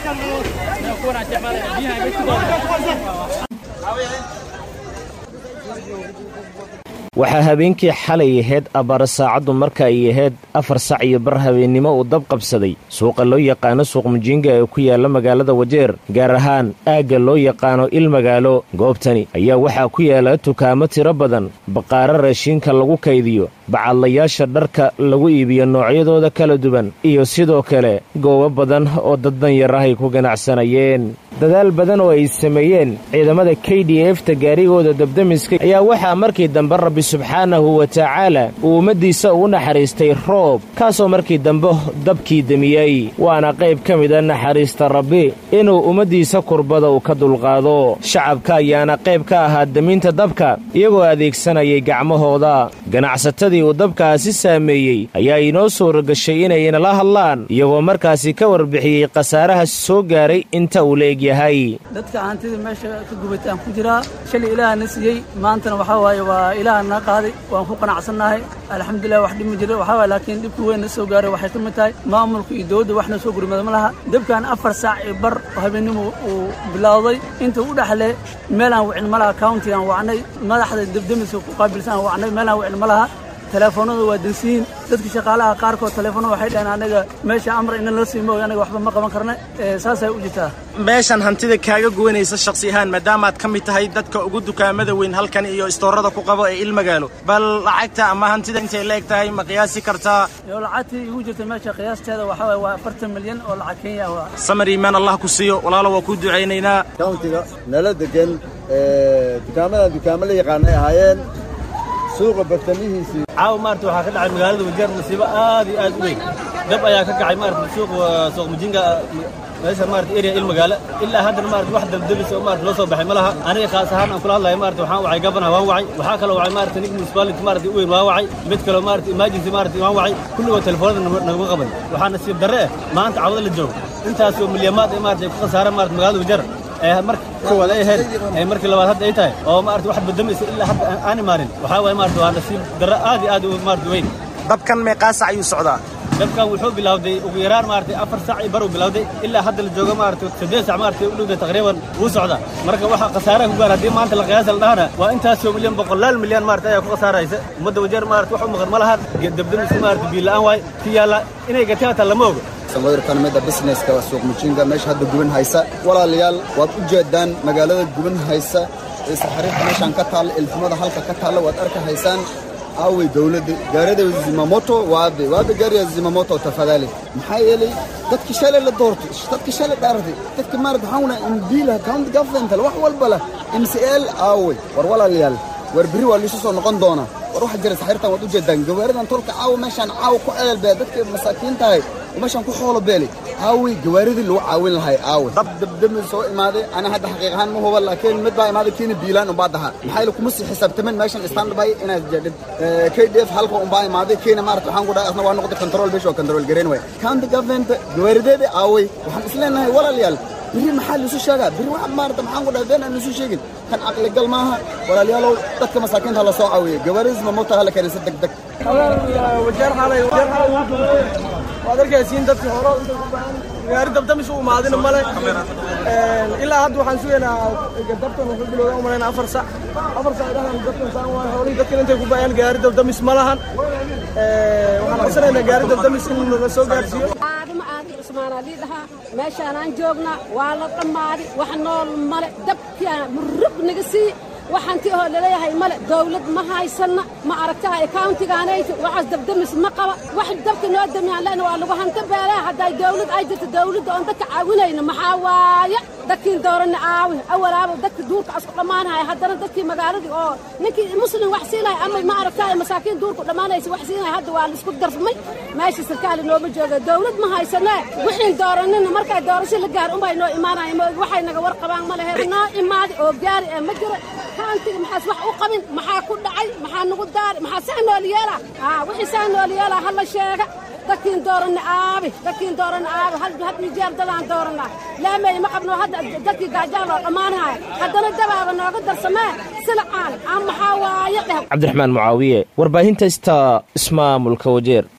waxaa habeenkii xalay ahayd abbaara saacaddu marka ay ahayd afar sac iyo bar habeennimo uu dab qabsaday suuqa loo yaqaano suuq mujiinga ee ku yaalla magaalada wajeer gaar ahaan aagga loo yaqaano il magaalo goobtani ayaa waxaa ku yaalla tukaamo tiro badan baqaaro raashiinka lagu kaydiyo bacadlayaasha dharka lagu iibiyo noocyadooda kala duwan iyo sidoo kale goobo badan oo dad danyar ah ay ku ganacsanayeen dadaal badan oo ay sameeyeen ciidamada k d efta gaarigooda dabdamiska ayaa waxaa markii dambe rabbi subxaanahu wa tacaala uu ummaddiisa ugu naxariistay roob kaasoo markii dambe dabkii demiyey waana qayb ka mida naxariista rabbi inuu ummaddiisa kurbada uu ka dulqaado shacabka ayaana qayb ka ahaa deminta dabka iyagoo adeegsanayay gacmahooda ganacsatadii uu dabkaasi saameeyey ayaa inoo suura gashay inay inala hadlaan iyagoo markaasi ka warbixiyey khasaaraha soo gaaray inta uu la egyahay dadka hantida meesha ka gubatay aan ku jiraa shalay ilaaha na siiyey maantana waxaa waaye waa ilaaha na qaaday waan ku qanacsannahay alxamdulilah wax dhib ma jiro waxaa waaye laakiin dhibka weyn na soo gaaray waxay ka mid tahay maamulka iyo dowladda wax na soo gurmada ma laha dabkan afar saac iyo bar oo habeennimo uu bilowday inta u dhexle meelaan wicin ma laha countigaan wacnay madaxda debdemiska ku qaabilsan wacnay meelaan wicin ma laha teleefoonada waa dansiyiin dadka shaqaalaha qaarkood teleefoonada waxay dhaheen anaga meesha amar ina la sii mooy anaga waxba ma qaban karna saasay u jirtaa meeshan hantida kaaga gowanaysa shakhsi ahaan maadaamaad ka mid tahay dadka ugu dukaamada weyn halkan iyo istoorada ku qabo ee il magaalo bal lacagta ama hantida intay la eg tahay ma qiyaasi kartaa yo lacagtii igu jirta meesha qiyaasteeda waxaa waye waa afartan milyan oo lacag kenya waa samar iimaan allah ku siiyo walaalo waa kuu ducaynaynaa countiga nala degan dukaamadan dukaamo la yaqaanay ahaayeen suuqa bartamihiisii caawa maarata waxaa ka dhacay magaalada wajeer musiibo aad iyo aad u weyn dab ayaa ka kacay maarata suuq suuq mujinga meesha maarata area il magaalo ilaa haddana maarata wax dabdabis oo maarata loo soo baxay ma laha aniga khaas ahaan aan kula hadlayo maarata waxaan wacay gabana waan wacay waxaa kaloo wacay maarata nig municipality maarata u weyn waan wacay mid kaloo maarata emergency maarata waan wacay kulligoo telefoonada naguma qaban waxaa nasiib darre eh maanta cawada la joogo intaasoo milyamaad ee maarata ay ku khasaareen maarata magaalada wajeer ee marka koowaad ay ahayd ee markii labaad hadda ay tahay oo maarata wax badamaysa ilaa hadda aan imaanin waxaa waaye maarata waa nasiib darre aad iyo aad u maarata weyn dabkan meeqaa sac ayuu socdaa dabkan wuxuu bilowday ugu yaraan maarata afar sac iyo bar uu bilowday ilaa hadda la joogo maarata siddeed sac maarata u dhowda taqriiban wuu socdaa marka waxa khasaaraha ku gaar haddii maanta la qiyaasa la dhahana waa intaasoo milyan boqolaal milyan maarata ayaa ku khasaaraysa ummadda wajeer maarata wax u maqan ma lahan dabdamiska maarata biila'aan waay ki yaalla inay gateen hataa lama ogo sawirkan midda businesska suuq mujinga meesha hadda guban haysa walaalayaal waad u jeedaan magaalada guban haysa ee saxariirta meeshaan ka taalla ilfumada halka ka taalla waad arka haysaan aaway dowladda gaarida zimamoto waabe waabe gaariya zimamoto tafadali maxaa yeelay dadki shalay la doortay dadki shalay dhaaratay dadki maarata waxaan wnaa imbiila county government wax walba leh mcl aaway war walaalayaal war berri waa liisu soo noqon doonaa war waxa jira saxariirtan waad u jeedaan gawaaridan tolka caawa meeshaan caawa ku ceelbee dadka masaakiin tahay meeshaan ku xoolo beelay aawey gawaaridii lagu caawin lahay aawey dab dabdami soo imaaday ana hadda xaqiiq ahaan ma huba laakiin mid baa imaaday kiina biilaan umbaa daha maxaa yeele kuma sii xisaabtamin meeshan standby inaad jedhid k d f halka umbaa imaaday kiina maarata waxaan ku dhahay asna waa noqday control meesha waa control gareyn waay county government gawaarideeda aawey waxaan isleenahay walaalayaal biri maxaa liisu sheegaa biri wax maarata maxaan ku dhahay been aan liisu sheegin kan caqligal maaha walaalayaalow dadka masaakiinta hala soo caawiya gawaaridis mamota hala keenisa deg deg wajeer xalay wajeer xalay waad arkaysiin dadkii hore gaari dabdamis u imaadina male ilaa hadda waxaan sugaynaa dabkan wuxuu bilowda u malayna afar sac afar sac dhahan dadkan saan waay howlihii dadkan intay ku baayaan gaari dabdamis ma lahan waxaan codsanaynaa gaari dabdamis in la soo gaarsiiyo aadama aadi cusmaanaa lii dhahaa meeshaanaan joognaa waa la dhammaaday wax nool male dabkiana murug naga sii waxaanti oo laleeyahay male dawlad ma haysanna ma aragtaha countigaanayta waxaas dabdamis ma qaba wax dabka noo damiyaan lena waa lagu hanta beelaa hadday dawlad ay jirto dawladda oon dadka caawinayna maxaa waaye dadkiin dooranna aawi awalaaba dadka duurka asku dhammaanaya haddana dadkii magaaladii oo ninkii muslim wax siinaya ama ma aragtaha masaakiin duurku dhammaanaysa wax siinaya hadda waa laisku darfmay meesha sarkaali nooma jooga dawlad ma haysanee wixiin dooranina markay doorasho la gaar unbay noo imaanaya maogi waxay naga war qabaan ma lehe noo imaadi oo gaari ee ma jira kaantiga maxaas wax u qabin maxaa ku dhacay maxaa nagu daari maxaa saa nool yeela aa wixii saa nool yeela hala sheega dadkiin dooranna aabi dadkiin dooranna aabi hal had iyo jeer dadaan dooranaa laamey ma qabno hadda dadkii gaajaa loo dhammaanaya haddana dabaaba nooga darsamee silacaan aan maxaa waaye dheh cabdiraxmaan mucaawiye warbaahinta ista ismaamulka wajeer